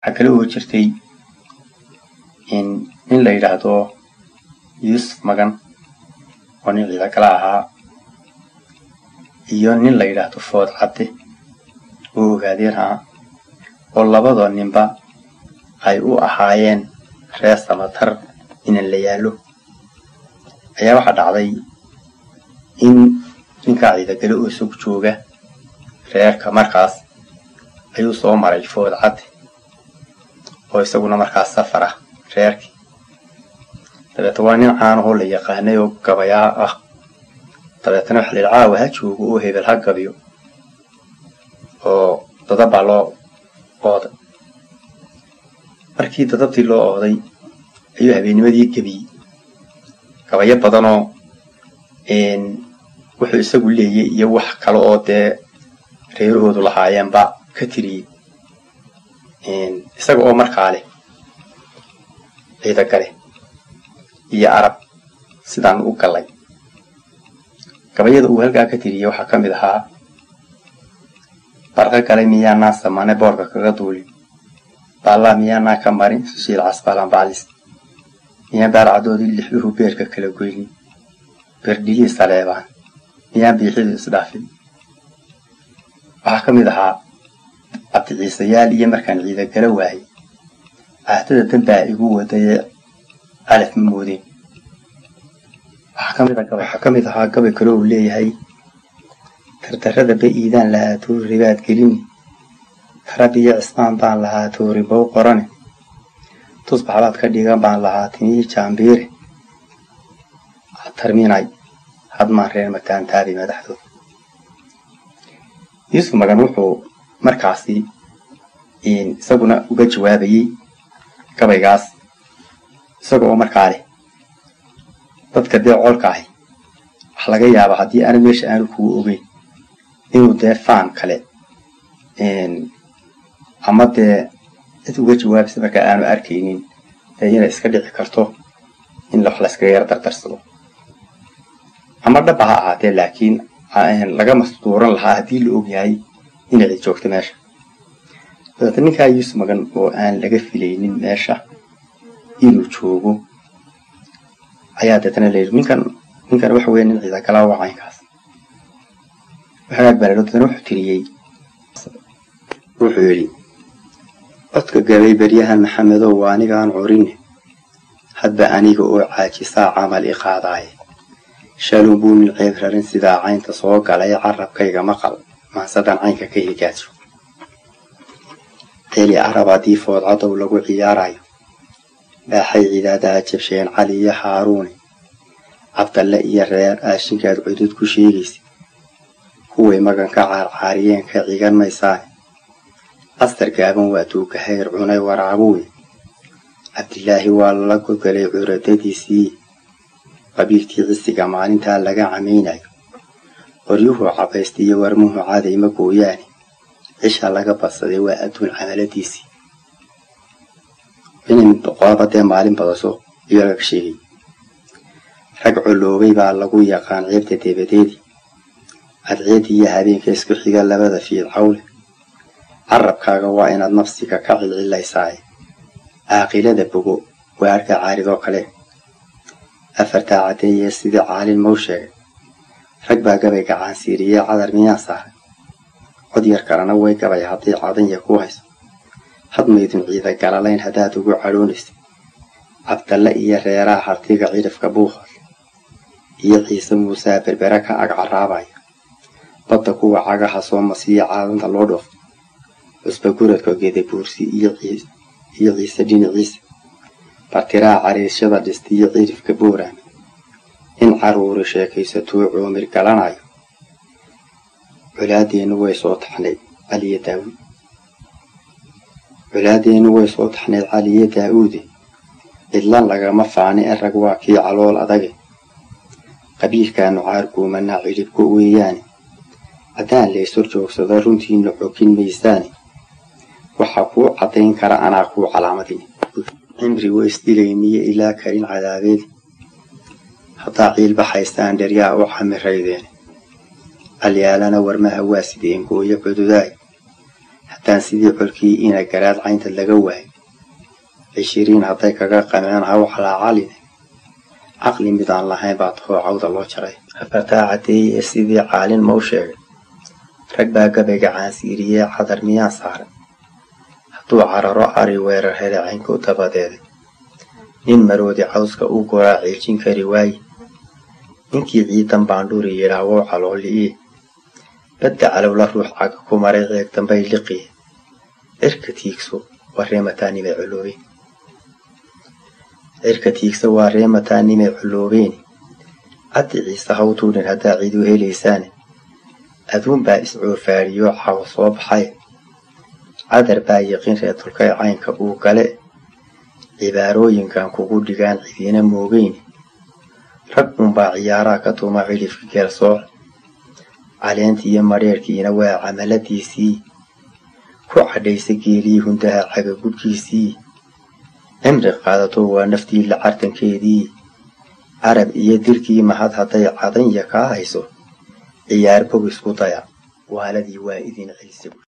waxaa kale oo jirtay nin la yidhaahdo yuusuf magan oo nin ciida kala ahaa iyo nin la yidhaahdo food cadde oo ogaadeen ah oo labadoo ninba ay u ahaayeen reer samatar inan la yaallo ayaa waxaa dhacday in ninkaa ciidagale oo isag jooga reerka markaas ayuu soo maray food cadde oo isaguna markaas safar ah reerkii dabeetna waa nin caanahoo la yaqaanay oo gabayaa ah dabeetna waxa la yidhi caawa ha joogo oo hebel ha gabiyo oo dadabaa loo ooday markii dadabtii loo ooday ayuu habeennimadii gebiyey gabayo badanoo wuxuu isagu leeyay iyo wax kale oo dee reerahoodu lahaayeenba ka tiriyey isaga oo markaa leh ciidagale iyo arab sidaan u gallay gabayada uu halkaa ka tiriyey waxaa ka mid ahaa barqa galay miyaanaa samane boorka kaga duulin baallaa miyaanaa ka marin sushiil casbaalan baclis miyaan baarcadoodii lixduhu beerka kala goynin beerdhigii saleebaan miyaan biixidu isdhaafin waxaa ka mid ahaa cabdiciisayaal iyo markaan ciidagala waayay caahdada danbaa igu wadayee calaf ma moodeen waxaa ka mid ahaa gabay kale uu leeyahay dardarrada ba iidaan lahaa toori baad gelini tarabiyo cismaan baan lahaa toori bow qorane tusbaxbaad ka dhigan baan lahaa timihii jaambiire tarminay hadmaan reer mataantaabi madaxdooda yuusuf magan wuxuu markaasi isaguna uga jawaabayey gabaygaas isaga oo markaa leh dadka dee coolka ahi waxa laga yaabaa haddii aana meesha aanu kugu ogeyn inuu dee faan kale ama dee cid uga jawaabaysa markaa aanu arkaynin dee inay iska dhici karto in wax layskaga yar dardarsado ama dhaba ha ahaatee laakiin laga masduuran lahaa haddii la ogyahay inay cid joogto meesha dabeeta ninkaa yuusuf magan oo aan laga filaynin meesha inuu joogo ayaa deetana layidhi ninkan ninkan waxa weya nin ciidagalaa waa caynkaas waxagaag baa ladho deetana wuxuu tiriyey wuxuu yidhi codka gabay beryahan maxamedow waa anigaan curinne hadba aniga oo caajisaa camal i qaadaaye shalun buu nin ceeb rarin sidaa caynta soo galay carabkayga maqal maansadan caynka ka higaajo celi carab haddii foodcadow lagu ciyaarayo baaxay ciidaadaa jabsheen cali iyo haaruune cabdalle iyo reer aashinkaad cudud ku sheegaysa kuway maganka caarcaariyeen ka cigan maysaane astar gaaban waa tuuka hayr cunay waraabuwe cabdilaahi waa lala godgalay curadadiisii qabiilkii cisiga maalintaa laga camaynayo qoryuhu cabaysta iyo warmuhu cadayma gooyaane cisha laga badsaday waa adduun camaladiisii inay boqolaba dee maalin badaso iyo laga sheegay rag coloobay baa lagu yaqaan ceebta debadeedii cadceedii iyo habeenka isku xiga labada fiid cawle carabkaaga waa inaad nafsiga ka cilcilaysaaye caaqilada bogo waa arka caaridoo kale afartaa caddeeyee sidii caalin mau sheegay rag baa gabay gacaansiiriyey cadar miyaan saaray cod yar kalena way gabay hadday cadanya ku hayso hadmaydun ciida galalayn haddaad ugu cadhoonaysa cabdalle iyo reeraha hartiga cidhifka buuqol iyo ciise muusaa berbere ka ag caraabaya badda kuwa cagaha soo masiya caadanta loo dhoofo cusba guradka geedabuursi iyo ciise dhinaciisa bartiraha cariisyada dhista iyo cidhifka buuraame in caruuri sheekaysatuu cuumir galanayo colaadeennu way soo taxnayd caliyo daawuud colaadeennu way soo taxnayd caliyo daa'uude cidlan lagama faani in rag waa kii calool adage qabiilkaanu caarguumanaa cidhibku weeyaane haddaan laysor joogsado runtiina xogin maysaane waxaa kuu caddayn kara anaa kuu calaamadin cimri wa isdilayniyo ilaa karin cadaabeed haddaa ciilbaxaystaan dheryaa u camiraydeene alyaalana warmaha waa sideen gooyo cududaay haddaan sidii colkii ina garaad caynta laga waayo cishiriin hadday kaga qameen haw calaacaline caqli midaan lahayn baa tahoo cawda loo jaray afartaa caddeeyey ee sidii caalin mau sheegay rag baa gabayga caansiiriyee cadar miyaan saaray hadduu cararo ari weerar hele caynku dabadeeday nin maroodi cawska u goraa ciijin kari waaye ninkii ciidan baandhuri yidhaah wow calooli'ie badda calowla ruux caga ku maray ceeg dambay liqiye cirka tiigso waa reemataanimay coloobeen cirka tiigso waa reemataanimay coloobeeni caddi ciise haw tuudhin haddaa ciidu helaysaane aduun baa iscoofaadhiyoo cawo soo baxay cadar baa yiqin reer tulkay caynka uu gale cibaarooyinkan kugu dhigaan cidiina moogeyni rag unbaa ciyaaraha ka tuma cidhifka geelsooc caleentii iyo madheerhkiina waa camaladiisii ku cadhaysa geelii hundaha cagagudhkiisii cimri qaadato waa naftii la cartankeedii carab iyo dirkii mahad hadday cadanya kaa hayso ciyaar bog isku daya waaladii waa idin celisa